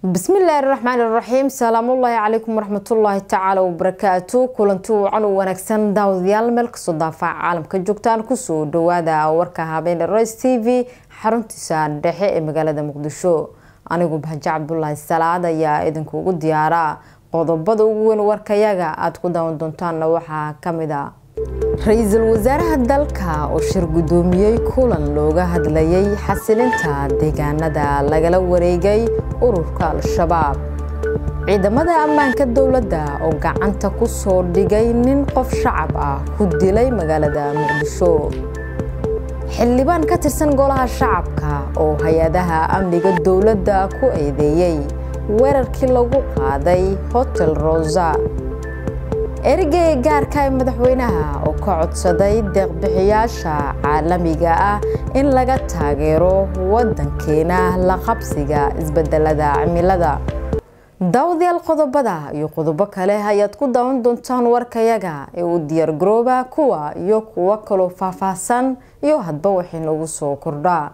bismillaahi raxmaani raxiim salaamullaahi calaykum waraxmatullaahi tacaala wabarakaatu kulanti wacan u wanaagsan daawadayaal meel kasoo daafaca caalamka joogtaan kusoo dhawaada warka habeene roys t v xaruntiisa dhexe ee magaalada muqdisho anigu bahaje cabdulaahi salaad ayaa idinkuugu diyaara qodobada ugu weyn warkayaga aada ku daawan doontaanna waxaa kamid a ra-iisul wasaaraha dalka oo shir guddoomiyey kulan looga hadlayay xasilinta deegaanada lagala wareegay ururka al-shabaab ciidamada ammaanka dowladda oo gacanta ku soo dhigay nin qof shacab ah ku dilay magaalada muqdisho xildhibaan ka tirsan golaha shacabka oo hay-adaha amniga dowladda ku eedeeyey weerarkii lagu qaaday hotel rosa erigeyga gaarka ee madaxweynaha oo ka codsaday deeqbixiyaasha caalamiga ah in laga taageero wadankeena la qabsiga isbedelada cimilada daawadayaal qodobada iyo qodobo kale ayaad ku daawan doontaan warkayaga ee uu diyaargarooba kuwa iyo kuwo kaloo faahfaahsan iyo hadba waxay noogu soo kordhaa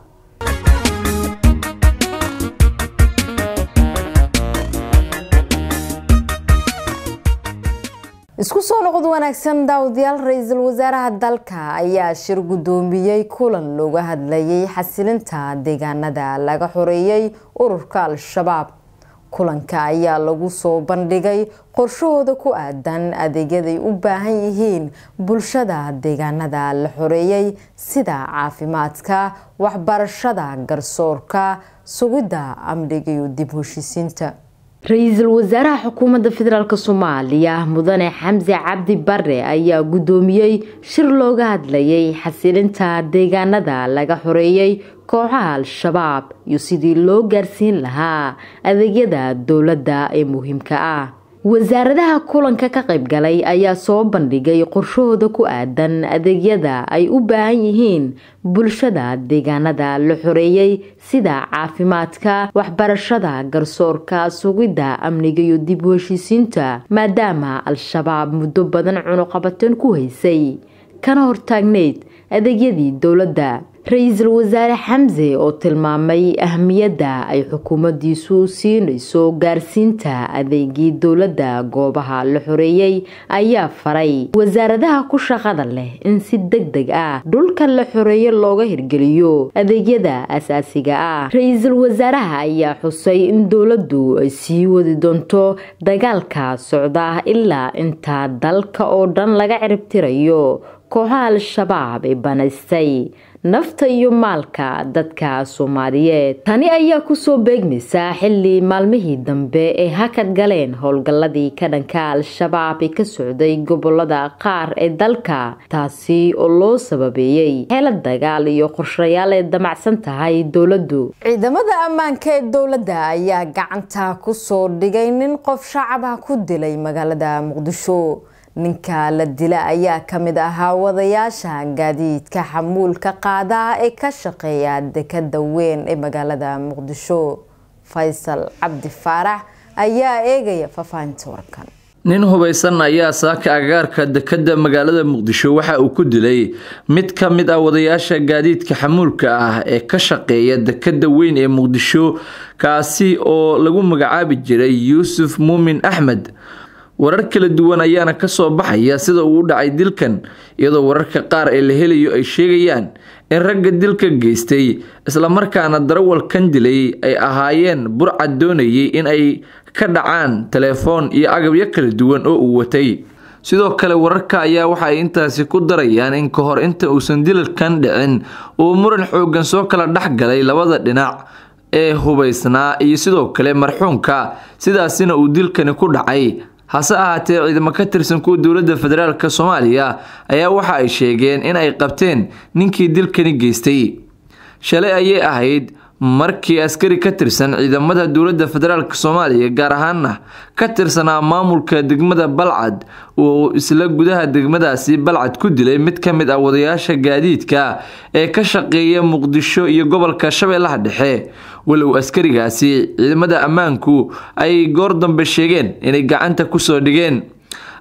isku soo noqod wanaagsan daawadayaal ra-iisul wasaaraha dalka ayaa shir guddoomiyey kulan looga hadlayay xasilinta deegaanada laga xoreeyey ururka al-shabaab kulanka ayaa lagu soo bandhigay qorshahooda ku aadan adeegyaday u baahan yihiin bulshada deegaanada la xoreeyey sida caafimaadka waxbarashada garsoorka sugidda amniga iyo dib heshiisiinta ra-iisul wasaaraha xukuumadda federaalk soomaaliya mudane xamse cabdi bare ayaa guddoomiyey shir looga hadlayay xasilinta deegaanada laga xoreeyey kooxaha al-shabaab iyo sidii loo gaarsiin lahaa adeegyada dowladda ee muhiimka ah wasaaradaha kulanka ka qaybgalay ayaa soo bandhigay qorshahooda ku aadan adeegyada ay u baahan yihiin bulshada deegaanada la xoreeyey sida caafimaadka waxbarashada garsoorka sugidda amniga iyo dib u heshiisiinta maadaama al-shabaab muddo badan cunuqabateen ku haysay kana hortaagneyd adeegyadii dowladda ra-iisul wasaare xamse oo tilmaamay ahmiyadda ay xukuumaddiisu siinayso gaarsiinta adeegii dowladda goobaha la xoreeyey ayaa faray wasaaradaha ku shaqada leh in si deg deg ah dhulka la xoreeye looga hirgeliyo adeegyada asaasiga ah ra-iisul wasaaraha ayaa xusay in dowladdu ay sii wadi doonto dagaalka socda ilaa inta dalka oo dhan laga ciribtirayo kooxaha al-shabaab ee banaystay nafta iyo maalka dadka soomaaliyeed tani ayaa kusoo beegmaysaa xilli maalmihii dambe ee hakad galeen howlgalladii ka dhanka al-shabaab ee ka socday gobolada qaar ee dalka taasi oo loo sababeeyey xeelad dagaal iyo qorshayaal ee damacsan tahay dowladdu ciidamada ammaanka ee dowladda ayaa gacanta kusoo dhigay nin qof shacab ah ku dilay magaalada muqdisho ninka la dila ayaa ka mid ahaa wadayaasha gaadiidka xamuulka qaada ee ka shaqeeya dekada weyn ee magaalada muqdisho faysal cabdi faarax ayaa eegaya faahfaahinta warkan nin hubaysan ayaa saaka agaarka dekada magaalada muqdisho waxa uu ku dilay mid ka mid ah wadayaasha gaadiidka xamuulka ah ee ka shaqeeya dekada weyn ee muqdisho kaasi oo lagu magacaabi jiray yuusuf muumin axmed warar kala duwan ayaana kasoo baxaya sida uu u dhacay dilkan iyadoo wararka qaar ee la helayo ay sheegayaan in ragga dilka geystay islamarkaana darawalkan dilay ay ahaayeen burcad doonayay in ay ka dhacaan telefoon iyo agabyo kala duwan oo uu watay sidoo kale wararka ayaa waxa ay intaasi ku darayaan in ka hor inta uusan dilalkan dhicin uu muran xoogan soo kala dhexgalay labada dhinac ee hubaysnaa iyo sidoo kale marxuumka sidaasina uu dilkani ku dhacay hase ahaatee ciidamo ka tirsan kuwa dowladda federaalk soomaaliya ayaa waxa ay sheegeen in ay qabteen ninkii dilkani geystay shalay ayay ahayd markii askari ka tirsan ciidamada dowladda federaalk soomaaliya gaar ahaana ka tirsanaa maamulka degmada balcad uu isla gudaha degmadaasi balcad ku dilay mid ka mid ah wadayaasha gaadiidka ee ka shaqeeya muqdisho iyo gobolka shabeellaha dhexe walow askarigaasi ciidamada ammaanku ay goor dambe sheegeen inay gacanta kusoo dhigeen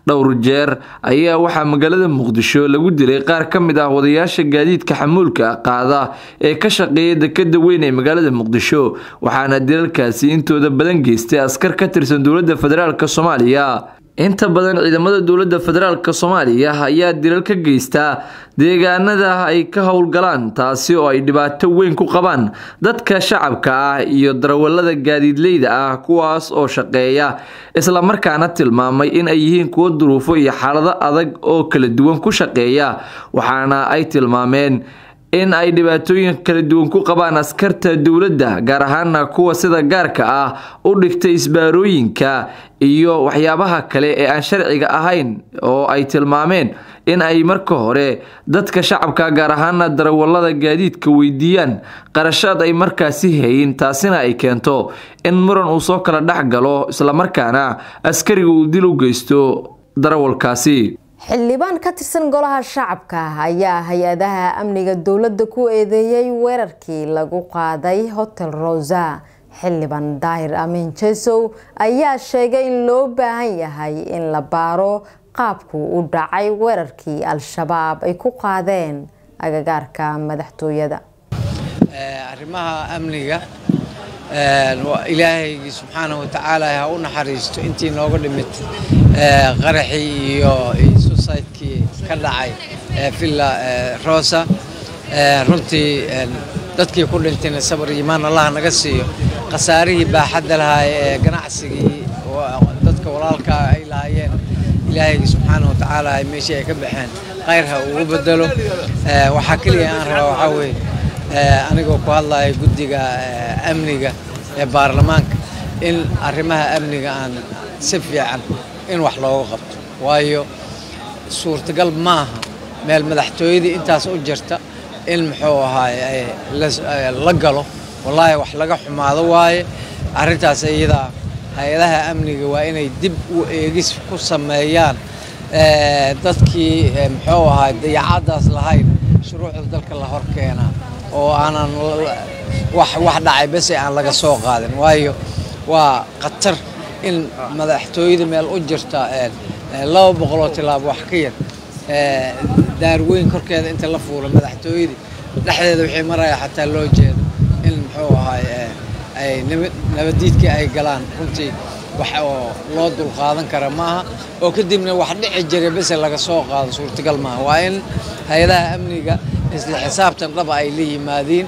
dhowr jeer ayaa waxaa magaalada muqdisho lagu dilay qaar ka mid ah wadayaasha gaadiidka xamuulka qaada ee ka shaqeeya dekada weyn ee magaalada muqdisho waxaana dilalkaasi intooda badan geystay askar ka tirsan dowladda federaalk soomaaliya inta badan ciidamada dowladda federaalk soomaaliya ayaa dilal ka geystaa deegaanada ay ka howlgalaan taasi oo ay dhibaato weyn ku qabaan dadka shacabka ah iyo darawalada gaadiidleyda ah kuwaas oo shaqeeya islamarkaana tilmaamay in ay yihiin kuwo duruufo iyo xaalado adag oo kala duwan ku shaqeeya waxaana ay tilmaameen in ay dhibaatooyin kala duwan ku qabaan askarta dowladda gaar ahaana kuwa sida gaarka ah u dhigtay isbaarooyinka iyo waxyaabaha kale ee aan sharciga ahayn oo ay tilmaameen in ay marka hore dadka shacabka gaar ahaana darawalada gaadiidka weydiiyaan qarashaad ay markaasi hayin taasina ay keento in muran uu soo kala dhex galo islamarkaana askariga uu dil u geysto darawalkaasi xildhibaan ka tirsan golaha shacabka ayaa hay-adaha amniga dowladda ku eedeeyey weerarkii lagu qaaday hotel rosa xildhibaan daahir amiin jesow ayaa sheegay in loo baahan yahay in la baaro qaabku u dhacay weerarkii al-shabaab ay ku qaadeen agagaarka madaxtooyada arrimaha amniga ilaahaygii subxaanahu watacaala ha u naxariisto intii nooga dhimid qaraxii iyo susaydkii ka dhacay villa rosa runtii dadkii ku dhintayna sabar iimaan allah naga siiyo khasaarihii baaxadda lahaa ee ganacsigii dadka walaalkaa ay lahaayeen ilaahaygi subxaanahu watacaala meeshii ay ka baxeen khayr ha ugu bedelo waxaa keliya aan rabaa waxaa weeye anigoo ku hadlaya guddiga amniga ee baarlamaanka in arrimaha amniga aan si fiican in wax looga qabto waayo suurtagal maaha meel madaxtooyadii intaas u jirta in muxuu ahaaye la galo wallaahi wax laga xumaado waaye arrintaas iyadaa hay-adaha amniga waa inay dib u eegis ku sameeyaan dadkii muxuu ahaay dayacadaas lahayn shuruucda dalka la hor keenaa oo aanan wax wax dhacay bese aan laga soo qaadin waayo waa khatar in madaxtooyada meel u jirta laba boqoloo tilaabo wax ka yar daarweyn korkeeda inta la fuula madaxtooyadii dhexdeeda wixii maraya xataa loo jeedo in muxuu ahaay ay nabadiidkii ay galaan runtii wax oo loo dulqaadan kara maaha oo kadibna wax dhici jiray bese laga soo qaado suurtagal maaha waa in hay-adaha amniga isla xisaabtan dhaba ay la yimaadiin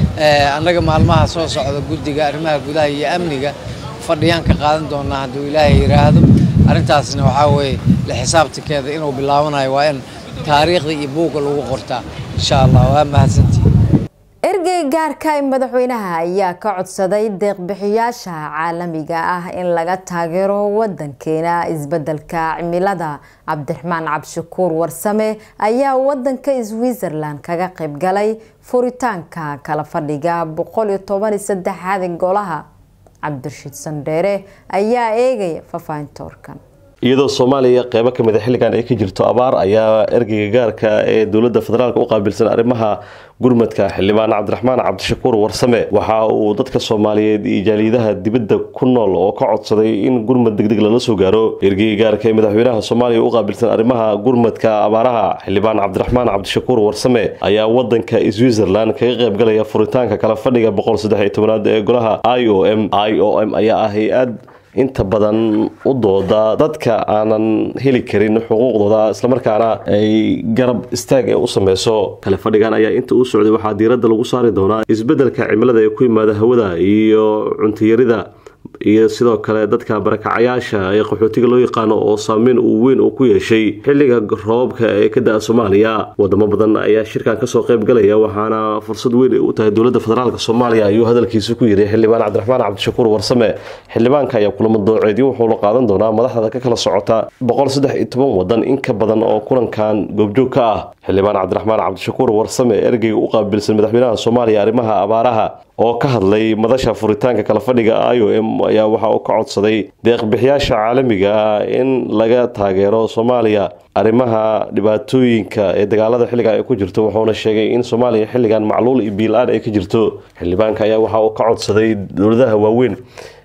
annaga maalmaha soo socda guddiga arrimaha gudaha iyo amniga fadhiyaan ka qaadan doonaa hadduu ilaahay yidhaahdo arrintaasna waxaa weeye la xisaabtankeeda inuu bilaabanayo waa in taariikhda iyo buugga lagu qortaa insha allah waa mahadsantii ergey gaarka ee madaxweynaha ayaa ka codsaday deeqbixiyaasha caalamiga ah in laga taageero wadankeena isbedelka cimilada cabdiraxmaan cabdishakuur warsame ayaa wadanka switzerland kaga qayb galay furitaanka kala fadhiga boqol iyo toban iyo saddexaad golaha cabdirashiid sandheere ayaa eegaya fafaahinta warkan iyadoo soomaaliya qeybo kamid a xilligan ay ka jirto abaar ayaa ergeyga gaarka ee dowladda federaalk u qaabilsan arrimaha gurmadka xildhibaan cabdiraxmaan cabdishakuur warsame waxa uu dadka soomaaliyeed iyo jaaliyadaha dibadda ku nool oo ka codsaday in gurmad degdeg lala soo gaaro ergeyga gaarka ee madaxweynaha soomaaliya u qaabilsan arrimaha gurmadka abaaraha xildhibaan cabdiraxmaan cabdishakuur warsame ayaa wadanka switzerland kaga qaybgalaya furitaanka kala fadhiga boqol saddex iyo tobanaad ee golaha i o m i o m ayaa ah hay-ad inta badan u dooda dadka aanan heli karin xuquuqdooda islamarkaana ay garab istaag ee u sameyso kale fadhigan ayaa inta uu socday waxaa diiradda lagu saari doonaa isbeddelka cimilada ee ku yimaada hawada iyo cuntiyarida iyo sidoo kale dadka barakacayaasha ee qaxootiga loo yaqaano oo saameyn uu weyn uu ku yeeshay xilliga roobabka ee ka da-a soomaaliya wadamo badan ayaa shirkan kasoo qayb galaya waxaana fursad weyn ay u tahay dowladda federaalk soomaaliya ayuu hadalkiisa ku yiri xildhibaan cabdiraxmaan cabdishakuur warsame xildhibaanka ayaa kulamo dooceedyo wuxuu la qaadan doonaa madaxda ka kala socota boqol saddex iyo toban wadan in ka badan oo kulankan goobjoog ka ah xildhibaan cabdiraxmaan cabdishakuur warsame ergeyga u qaabilsan madaxweynaha soomaaliya arrimaha abaaraha oo ka hadlay madasha furitaanka kala fadhiga i o m ayaa waxa uu ka codsaday deeqbixiyaasha caalamiga ah in laga taageero soomaaliya arrimaha dhibaatooyinka ee dagaalada xilligan ay ku jirto wuxuuna sheegay in soomaaliya xilligan macluul iyo biil-aan ay ka jirto xildhibaanka ayaa waxa uu ka codsaday dowladaha waaweyn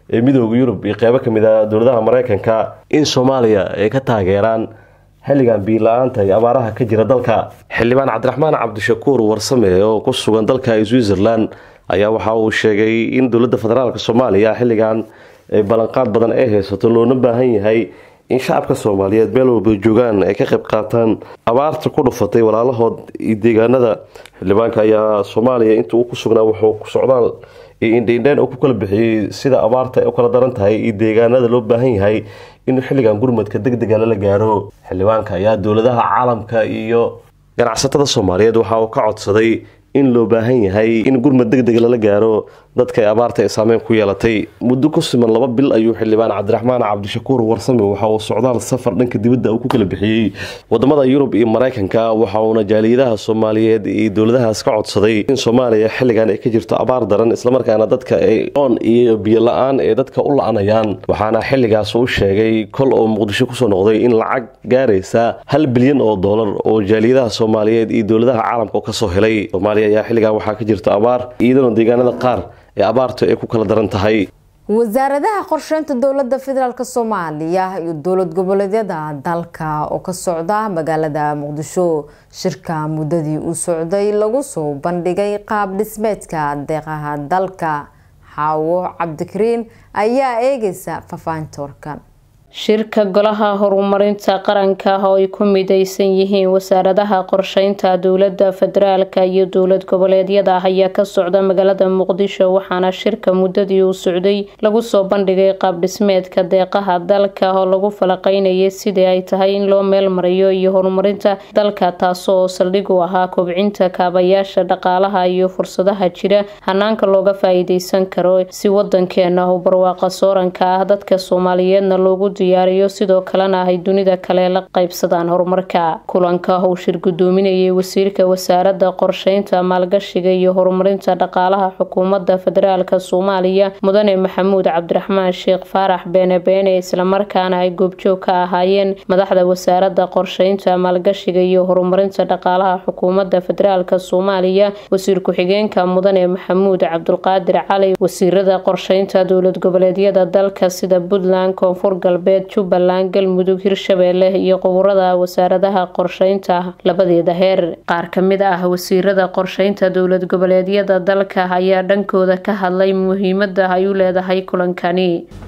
ee midooda yurub iyo qeybo kamid a dowladaha mareykanka in soomaaliya ay ka taageeraan xilligan biila-aanta iyo abaaraha ka jira dalka xildhibaan cabdiraxmaan cabdishakuur warsame oo ku sugan dalka switzerland ayaa waxa uu sheegay in dowladda federaalk soomaaliya xilligan ballanqaad badan ay haysato loona baahan yahay in shacabka soomaaliyeed meel walba joogaan ay ka qayb qaataan abaarta ku dhufatay walaalahood iyo deegaanada xildhibaanka ayaa soomaaliya inta uu ku sugnaa wuxuu ku socdaal iyo indheindheyn uu ku kala bixiyey sida abaarta ay u kala daran tahay iyo deegaanada loo baahan yahay in xilligan gurmadka deg dega lala gaaro xildhibaanka ayaa dowladaha caalamka iyo ganacsatada soomaaliyeed waxa uu ka codsaday in loo baahan yahay in gurmad deg deg lala gaaro dadka ay abaarta ay saameyn ku yeelatay muddo ku siman laba bil ayuu xildhibaan cabdiraxmaan cabdishakuur warsame waxa uu socdaal safar dhanka dibadda uu ku kala bixiyey wadamada yurub iyo mareykanka waxa uuna jaaliyadaha soomaaliyeed iyo dowladahaas ka codsaday in soomaaliya xilligan ay ka jirto abaar daran islamarkaana dadka ay oon iyo biyo la-aan ee dadka u la-anayaan waxaana xilligaas u sheegay kol oo muqdisho kusoo noqday in lacag gaaraysa hal bilyan oo doolar oo jaaliyadaha soomaaliyeed iyo dowladaha caalamka kasoo helay ayaa xilligan waxaa ka jirta abaar iyadana deegaanada qaar ee abaartu ay ku kala daran tahay wasaaradaha qorsheynta dowlada federaalk soomaaliya iyo dowlad goboleedyada dalka oo ka socda magaalada muqdisho shirka muddadii uu socday lagu soo bandhigay qaab dhismeedka deeqaha dalka xaawo cabdikariin ayaa eegaysa faafahinta warkan shirka golaha horumarinta qaranka oo ay ku mideysan yihiin wasaaradaha qorsheynta dowlada federaalka iyo dowlad goboleedyada ayaa ka socda magaalada muqdisho waxaana shirka muddadii uu socday lagu soo bandhigay qaab dhismeedka deeqaha dalka oo lagu falaqeynayay sidii ay tahay in loo meel mariyo iyo horumarinta dalka taasoo saldhig u ahaa kobcinta kaabayaasha dhaqaalaha iyo fursadaha jira hanaanka looga faa-iideysan karo si wadankeena u barwaaqa sooranka ah dadka soomaaliyeedna loogu diyaariyo sidoo kalena ay dunida kale la qaybsadaan horumarka kulanka uu shir gudoominayay wasiirka wasaarada qorsheynta maalgashiga iyo horumarinta dhaqaalaha xukuumadda federaalk soomaaliya mudane maxamuud cabdiraxmaan sheekh faarax beene beene islamarkaana ay goobjoog ka ahaayeen madaxda wasaarada qorsheynta maalgashiga iyo horumarinta dhaqaalaha xukuumadda federaalk soomaaliya wasiir ku-xigeenka mudane maxamuud cabdulqaadir cali wasiirada qorsheynta dowlad goboleedyada dalka sida puntland koonfur galbeed jubbaland galmudug hirshabeelle iyo quburada wasaaradaha qorsheynta labadeeda heer qaar kamid ah wasiirada qorsheynta dowlad goboleedyada dalka ayaa dhankooda ka hadlay muhiimada ay u leedahay kulankani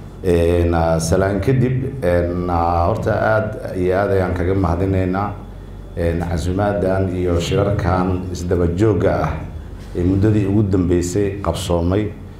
salaan kadib horta aada iyo aad ayaan kaga mahadinaynaa casuumaadan iyo shirarkan isdabajooga ah ee muddadii ugu dambeysay qabsoomay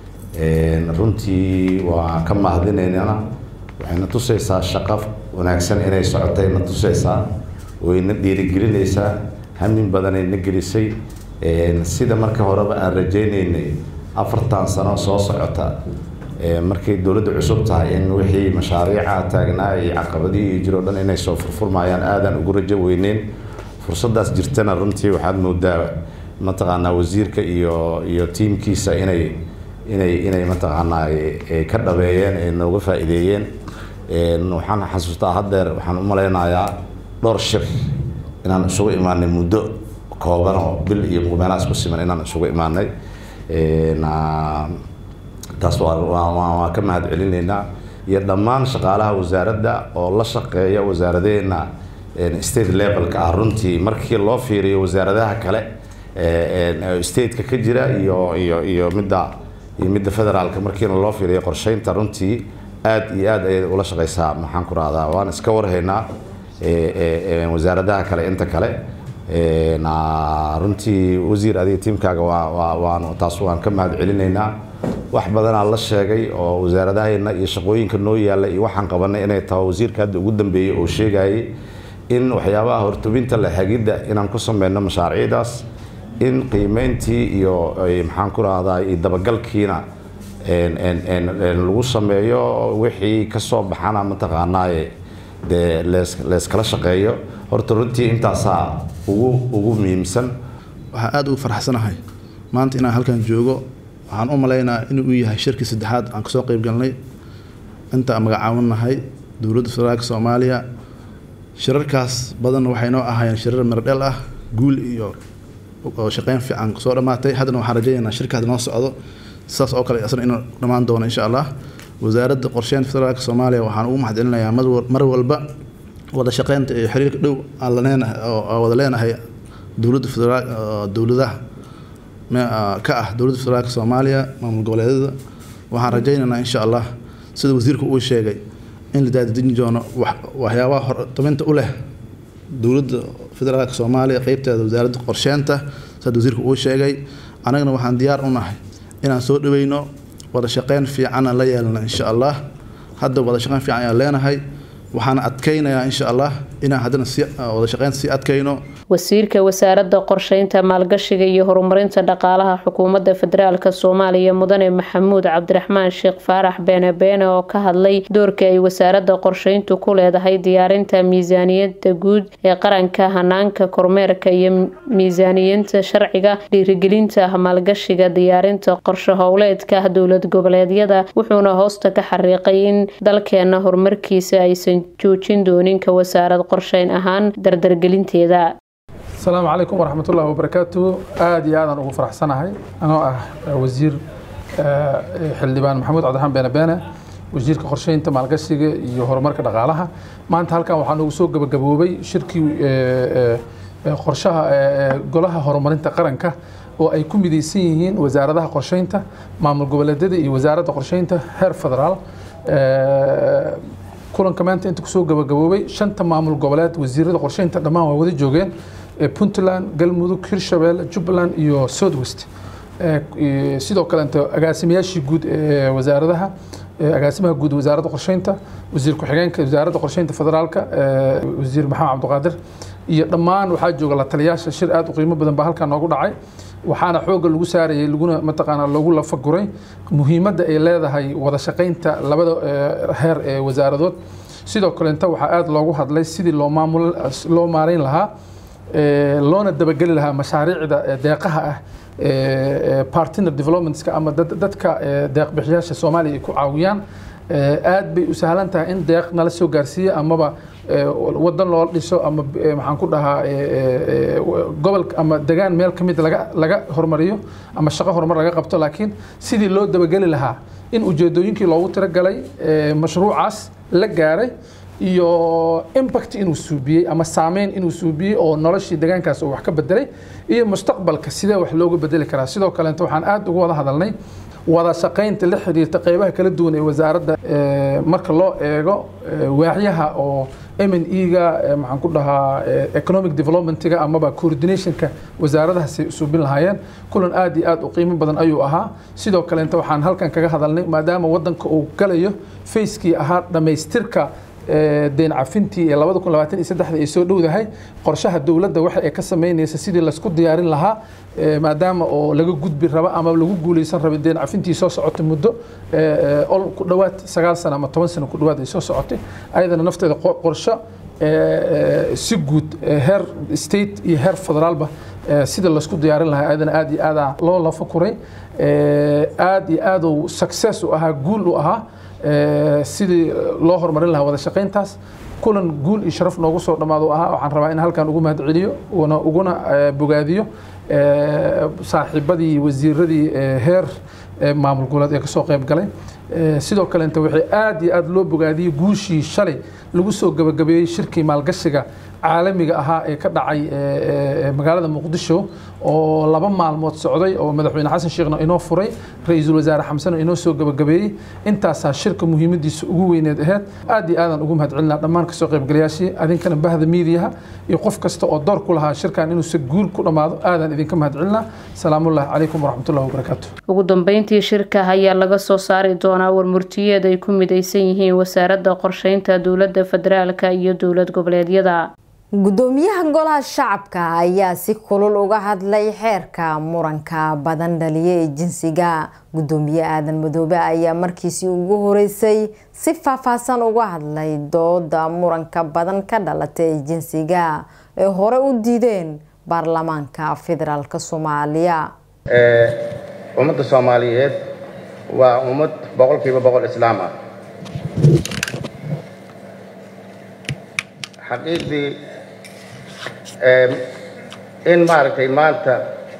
runtii waa ka mahadinaynaa waxayna tusaysaa shaqo wanaagsan inay socotay na tusaysaa wayna dhiirigelinaysaa hamin badanay na gelisay sida marka horeba aan rajaynaynay afartan sano soo socota markay dowladda cusub tahay in wixii mashaariica taagnaa iyo caqabadihii jiro dhan inay soo furfurmayaan aadaan ugu rajo weyneyn fursadaas jirtana runtii waxaad moodaa mataqaanaa wasiirka iyo iyo tiimkiisa inay inay inay mataqaanaa ka dhabeeyeen ee nooga faa'iideeyeen waxaan xasuustaa haddeer waxaan u malaynayaa dhowr shir inaan isugu imaanay muddo kooban oo bil iyo meelaha isku siman inaan isugu imaanay taas waa ka mahad celinaynaa iyo dhammaan shaqaalaha wasaaradda oo la shaqeeya wasaaradeena state levelka ah runtii markii loo fiiriyo wasaaradaha kale stateka ka jira iyo iyo iyo midda iyo midda federaalka markiina loo fiiriyo qorsheynta runtii aada iyo aada ayay ula shaqeysaa maxaan ku rahdaa waan iska warhaynaa wasaaradaha kale inta kale runtii wasiir adiga tiimkaaga waa waan taas waan ka mahad celinaynaa wax badanaa la sheegay oo wasaaradahayna iyo shaqooyinka noo yaalla iyo waxaan qabanay inay tahay wasiirka hadda ugu dambeeyey oo sheegayay in waxyaabaha hortubinta la hagidda inaan ku sameyno mashaariicdaas in qiimeyntii iyo maxaan ku rahdaa iyo dabagalkiina lagu sameeyo wixii kasoo baxana mataqaanaaye dee layskala shaqeeyo horta runtii intaasaa ugu ugu muhiimsan waxaan aada ugu farxsanahay maanta inaan halkan joogo waxaan u malaynaa inuu yahay shirkii saddexaad aan kasoo qeyb galnay inta magacaawinahay dowladda federaalka soomaaliya shirarkaas badanna waxay noo ahaayeen shirar miradhel ah guul iyo oo shaqeyn fiican soo dhammaatay haddana waxaan rajaynaynaa shirkaas noo socdo sidaas oo kale asna inuu dhammaan doono insha allah wasaaradda qorsheynta federaalka soomaaliya waxaan ugu mahadcelinayaa mar walba wada shaqeynta iyo xiriirka dhow aan laneenahay oo wada leenahay dowladda federaal dowladaha ka ah dowladda federaalka soomaaliya maamul goboleedyada waxaan rajaynaynaa insha allah sida wasiirku uu sheegay in la daadejin doono waxyaabaha hortaminta u leh dowladda federaalka soomaaliya qeybteeda wasaaradda qorsheynta sida wasiirku uu sheegay annagana waxaan diyaar u nahay inaan soo dhaweyno wada shaqeyn fiican aan la yeelno insha allah hadda wada shaqeyn fiican ayaan leenahay waxaan adkaynayaa insha allah inaan haddana si wada shaqeynta sii adkayno wasiirka wasaaradda qorsheynta maalgashiga iyo horumarinta dhaqaalaha xukuumadda federaalk soomaaliya mudane maxamuud cabdiraxmaan sheekh faarax beene beene oo ka hadlay doorka ay wasaaradda qorsheyntu ku leedahay diyaarinta miisaaniyadda guud ee qaranka hanaanka kormeerka iyo miisaaniyinta sharciga dhiirigelinta maalgashiga diyaarinta qorshe howleedka dowlad goboleedyada wuxuuna hoosta ka xariiqay in dalkeena horumarkiisa aysan joojin doonin ka wasaarad qorsheyn ahaan dardargelinteeda asalaamu calaykum waraxmat ullahi wabarakaatu aada iyo aadaan ugu faraxsanahay anoo ah wasiir xildhibaan maxamuud cabdiraxmaan beene beene wasiirka qorsheynta maalgashiga iyo horumarka dhaqaalaha maanta halkan waxaa noogu soo gabagaboobay shirkii qorshaha golaha horumarinta qaranka oo ay ku midaysan yihiin wasaaradaha qorsheynta maamul goboleedyada iyo wasaaradda qorsheynta heer federaal kulanka maanta inta kusoo gabagaboobay shanta maamul goboleed wasiirada qorsheynta dhammaan waa wada joogeen puntland galmudug hirshabelle jubbaland iyo southwest sidoo kaleeto agaasimayaashii guud ee wasaaradaha agaasimaha guud wasaaradda qorsheynta wasiir ku-xigeenka wasaaradda qorsheynta federaalka wasiir maxamed cabdiqaadir iyo dhammaan waxaa jooga la taliyaasha shir aada u qiimo badan baa halkaa noogu dhacay waxaana xoogga lagu saarayay laguna mataqaanaa lagu lafaguray muhiimadda ay leedahay wada shaqaynta labada heer ee wasaaradood sidoo kaleeta waxaa aada loogu hadlay sidii loo maamul loo maareyn lahaa loona dabageli lahaa mashaariicda deeqaha ah partner developmentska ama dadka deeqbixiyaasha soomaaliya ay ku caawiyaan aad bay u sahlan tahay in deeq nala soo gaarsiiya amaba wadan loo dhiso ama maxaan ku dhahaa gobol ama degaan meel ka mid laga laga hormariyo ama shaqo horumar laga qabto laakiin sidii loo dabageli lahaa in ujeedooyinkii loogu tiragalay mashruucaas la gaaray iyo impact inuu suubiyey ama saameyn inuu suubiyey oo noloshii deegaankaas uu wax ka bedelay iyo mustaqbalka sidee wax looga bedeli karaa sidoo kaleeto waxaan aada uga wada hadalnay wada shaqaynta la xiriirta qeybaha kala duwan ee wasaaradda marka loo eego waaxyaha oo m n e-ga maxaan ku dhahaa economic developmentga amaba coordinationka wasaaradahaasay suubin lahaayeen kulan aada iyo aada u qiimo badan ayuu ahaa sidoo kaleeta waxaan halkan kaga hadalnay maadaama wadanka uu galayo facekii ahaa dhammaystirka deen cafintii ee labada kun labaatan iyo saddexda ay soo dhowdahay qorshaha dowladda waxa ay ka sameynaysa sidii laysku diyaarin lahaa maadaama oo laga gudbi raba ama lagu guuleysan rabay deen cafintii soo socotay muddo ol ku dhowaad sagaal sano ama toban sano ku dhowaad ay soo socotay ayadana nafteeda qorsho si guud heer state iyo heer federaalba sida laysku diyaarin lahaa ayadana aada iyo aada loo lafakuray aada iyo aada uu success u ahaa guul u ahaa sidii loo horumarin lahaa wada shaqayntaas kulan guul iyo sharaf noogu soo dhammaado ahaa waxaan rabaa in halkan ugu mahad celiyo una uguna bogaadiyo saaxiibadii wasiiradii heer maamul goboleed ee kasoo qayb galay sidoo kaleeta waxay aada iyo aada loo bogaadiyey guushii shalay lagu soo gabagabeeyey shirkii maalgashiga caalamiga ahaa ee ka dhacay magaalada muqdisho oo laba maalmood socday oo madaxweyne xasan sheekhna inoo furay ra-iisul wasaare xamsena inoo soo gabagabeeyey intaasaa shirka muhiimadiisa ugu weyneed aheyd aad iyo aadaan ugu mahad celinaa dhammaan kasoo qaybgalayaashii adinkana bahda miidiyaha iyo qof kasta oo door ku lahaa shirkan inuu si guul ku dhammaado aadaan idinka mahad celinaa salaamullahi calaykum waraxmatullahi wabarakaatu ugu dambeyntii shirka ayaa laga soo saari doonaa warmurtiyeed ay ku midaysan yihiin wasaaradda qorsheynta dowladda federaalka iyo dowlad goboleedyada gudoomiyaha golaha shacabka ayaa si kulul uga hadlay xeerka muranka badan dhaliya ee jinsiga gudoomiye aadan madoobe ayaa markiisii ugu horeysay si faahfaahsan uga hadlay dooda muranka badan ka dhalata ee jinsiga ee hore u diideen baarlamaanka federaalk soomaaliya ummadda soomaaliyeed waa ummad boqolkiiba boqol islaam ah xaqiiqdii in maaragtay maanta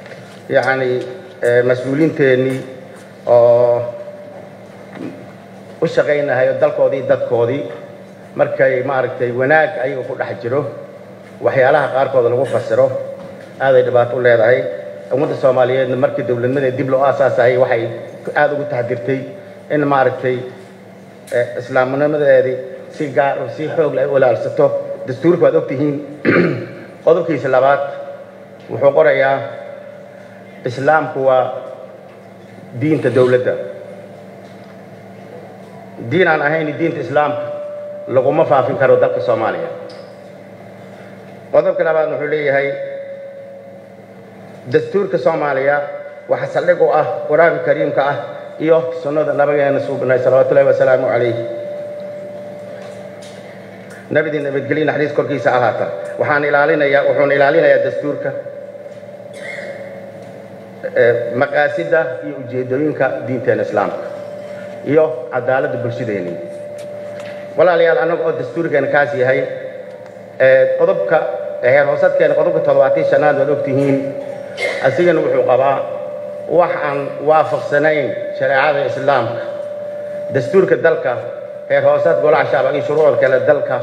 yacni mas-uuliinteennii oo u shaqaynahayo dalkoodii dadkoodii markay maaragtay wanaag ayaga ku dhex jiro waxyaalaha qaarkooda lagu fasiro aaday dhibaato u leedahay ummadda soomaaliyeedna markii dowladnimada dib loo aasaasayay waxay aada ugu taxdirtay in maaragtay islaamnimadeedii si gaar si xoog leh ay u ilaalsato dastuurka waad ogtihiin qodobkiisa labaad wuxuu qorayaa islaamku waa diinta dowladda diin aan ahayn diinta islaamka laguma faafin karo dalka soomaaliya qodobka labaad wuxuu leeyahay dastuurka soomaaliya waxa saldhig u ah qur-aanka kariimka ah iyo sunnada nabigeena suubnay salawaatullahi wasalaamu calayh nabidii nabadgelyo naxariis korkiisa ahaata waxaan ilaalinayaa wuxuuna ilaalinayaa dastuurka maqaasida iyo ujeedooyinka diinteena islaamka iyo cadaaladda bulshadeeni walaalayaal annaga oo dastuurkeena kaas yahay qodobka heer hoosadkeena qodobka toddobaatan shanaad waad ogtihiin asigana wuxuu qabaa wax aan waafaqsanayn shareecada islaamka dastuurka dalka heer hoosaad golaha shacab iyo shuruucda kale dalka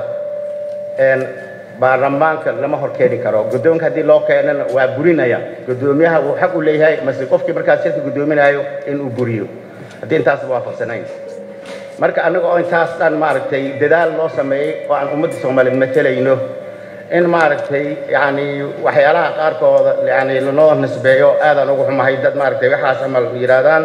baarlamaanka lama hor keeni karo guddoonka haddii loo keenana waa burinaya guddoomiyaha uu xaq u leeyahay mase qofkii markaas shirka guddoominayo inuu buriyo haddii intaasba waafaqsanayn marka annaga oo intaas dhan maaragtay dadaal loo sameeyey oo aan ummadda soomaaliyeed matelayno in maaragtay yani waxyaalaha qaarkooda yani lanoo nisbeeyo aadaan ugu xumahay dad maaragtay waxaas amal yidhaahdaan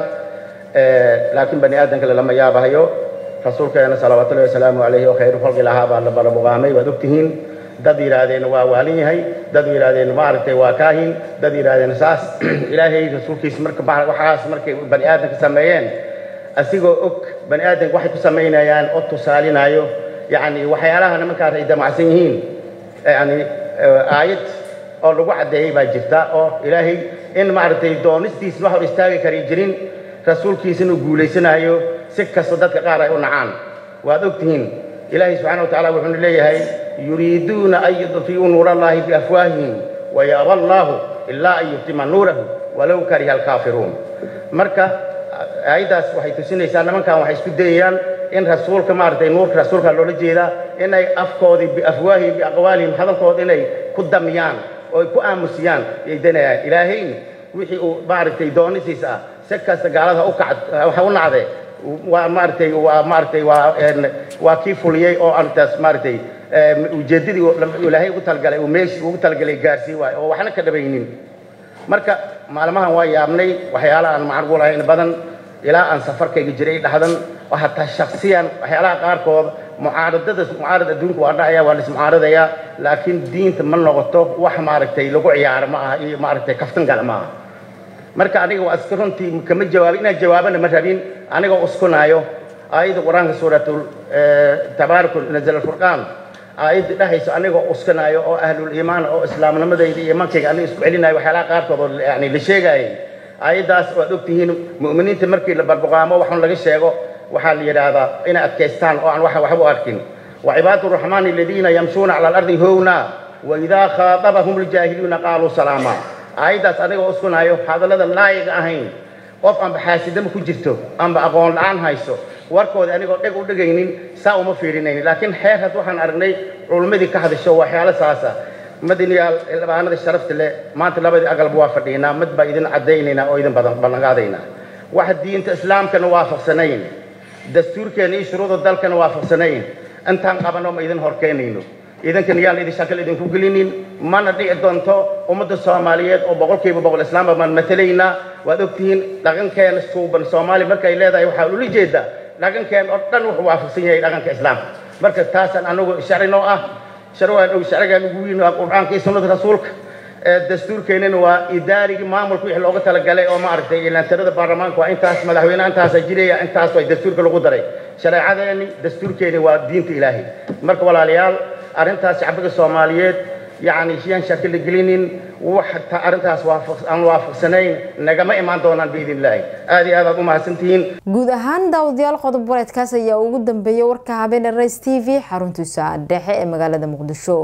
laakiin bani aadamka lama yaabahayo rasuulkeena salawaatullahi wasalaamu calayhi oo khayru khalqi lahaa baa la barabuqaamay waad ogtihiin dad yidhaahdeen waa waalin yahay dad yidhaahdeen maaragtay waa kaahin dad yidhaahdeen saas ilaahay rasuulkiisa marka waxaas markay bani aadamka sameeyeen asigoo og bani aadamka waxay ku samaynayaan oo tusaalinayo yani waxyaalaha nimankaas ay damacsan yihiin yani aayad oo lagu caddeeyey baa jirta oo ilaahay in maaragtay doonistiisna wax hor istaagi kari jirin rasuulkiisana uu guulaysanayo si kasta dadka qaar ay u nacaan waad ogtihiin ilaahay subxana wa tacala wuxuuna leeyahay yuriiduuna an yudfi'uu nuura allahi biafwaahihim wayaaba allaahu ilaa an yuftima nuurahu walow kariha alkaafiruun marka aayaddaas waxay tusinaysaa nimankan waxay isku dayayaan in rasuulka maaragtay nuurka rasuulka loola jeedaa inay afkoodii biafwaahihim biaqwaalihim hadalkooda inay ku damiyaan oo ay ku aamusiyaan yay danayaan ilaahayna wixii uu maaragtay doonisiis ah si kasta gaalada u kacd waxa u nacde waa maaragtay waa maaragtay waa waa kii fuliyey oo arrintaas maaragtay ujeeddadii ilaahay ugu talgalay uu meeshii ugu talgalay gaarsii waayo oo waxna ka dhabaynin marka maalmahan waa yaabnay waxyaalaha aan macrugu lahayn badan ilaa aan safarkayga jiray dhahdan oo hataa shaksiyan waxyaalaha qaarkood mucaaradada mucaarad adduunka waa dhacaya waa lismucaaradaya laakiin diinta ma noqoto wax maaragtay lagu ciyaaro ma aha iyo maaragtay kaftan gala ma aha marka aniga waa iska runtii kama jawaabin inaan jawaabana ma rabin anigoo uskunaayo aayadda qur-aanka suuratul tabaaraku nazal alfurqaan aayadda dhahayso anigoo uskanaayo oo ahlul iimaan oo islaamnimadayda iyo iimaankayga aniga isku celinayo waxyaalaha qaarkood oo yani la sheegaayay aayaddaas waad ogtihiin mu'miniinta markii la barbuqaamo waxun laga sheego waxaa la yidhaahdaa inay adkaystaan oo aan waxa waxba u arkin وعباد الرحمن الذين يمشون على الأرض هونا وإذا خاطبهم الجاهلون قالوا سلاما aayaddaas anigoo uskunayo hadallada laayiga ahayn qof aanba xaasidama ku jirto aanba aqoon la-aan hayso warkooda anigoo dheg u dhegaynin saa uma fiirinaynin laakiin xeerhaas waxaan aragnay culummadii ka hadasho waxyaalo saasa madaniyaal xildhibaanada sharafta leh maanta labadii aqalba waa fadhiinaa mid baa idin caddaynaynaa oo idin badan ballanqaadaynaa waxa diinta islaamkana waafaqsanayn dastuurkeena iyo shuruuda dalkana waafaqsanayn intaan qabanno ma idin horkeenayno idankan yaan idin shakal idinku gelinin mana dhici doonto ummadda soomaaliyeed oo boqolkiiba boqol islaamba maan matalaynaa waad ogtihiin dhaqankeena suuban soomaali markay leedahay waxaa ula jeedaa dhaqankeen oo dhan wuxuu waafaqsan yahay dhaqanka islaamka marka taasaan anagu sharci noo ah sharwaan og sharcigaan ugu weyn waa qur'aanka iyo sunnada rasuulka dastuurkeenana waa idaarigii maamulka wixii looga talagalay oo maaragtay ilaantirada baarlamaanka waa intaas madaxweynaha intaasaa jiraya intaas waa dastuurka lagu daray shareecadeeni dastuurkeeni waa diinta ilaahay marka walaalayaal arrintaas shacbiga soomaaliyeed yacni shiyaan shakila gelinin wax arrintaas aan waafaqsanayn nagama imaan doonaan biidn illaahi aad iyo aad aad u mahadsantihiin guud ahaan daawadayaal qodob wareedkaas ayaa ugu dambeeyay warka habeen rays t v xaruntiisa dhexe ee magaalada muqdisho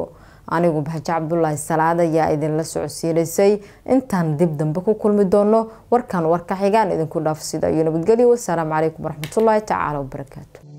anigu baxjo cabdulaahi salaad ayaa idinla socodsiinaysay intaan dib dambe ku kulmi doono warkan warka xigaan idinku dhaaf sida iyo nabadgelyo wasalaamu calaykum waraxmatullaahi tacaala wabarakaatu